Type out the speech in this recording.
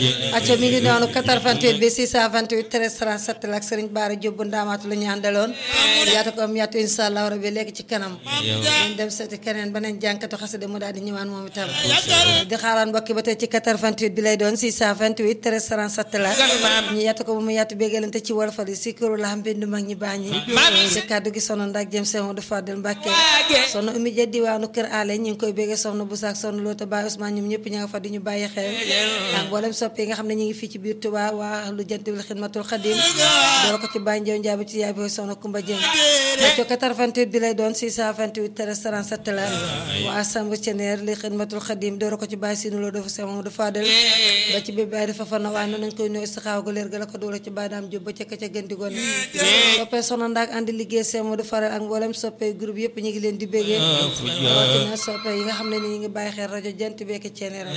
acca mi ngi noonu 88 bi 628 13 37 la ak Serigne Bara Diop bu ndaamaatu la ñu àndaloon yaatu ko am yaatu insha allah rabbi léegi ci kanam ñu dem seeti keneen beneen jànkatu xasida mu daal di ñëwaan moom itam di xaaraan mbokki ba tey ci 88 bi lay doon 628 13 37 la ñu yaatu ko bu mu yaatu béggalante ci wolofal yi si këru la mbindu mag ñi baax ñi ci kàddu gi sono ndak jëm seen du Fadel Mbàkke sono umi ja diwaanu kër aale ñu ngi koy bégge soxna bu saak soxna loota Baye Ousmane ñoom ñëpp ña nga fa di ñu bàyyi xel ak mboolem soppe yi nga xam ne ñu ngi fii ci biir Touba waa lu jant bil xidmatul xadim door ko ci Baye Ndiaw Ndiaye ci yaay bi soxna Kumba Jeng co 88 bi lay doon 628 13 37 la waa Samb Ceneer li xidmatul xadim door ko ci Baye Sinu Lo dafa sama du Fadel ba ci bi Baye dafa fa na waaye noonu nañ koy nuyu si xaaw ga leer ga la ko doole ci Baye Daam Jóob ba ca ka ca gën di gone soppe soxna ndaak andi liggéey sama du faral ak mboolem soppe groupe yëpp ñu ngi leen di béggee rawatina soppe yi nga xam ne ni ñu ngi bàyyi xel rajo jant beeki Ceneer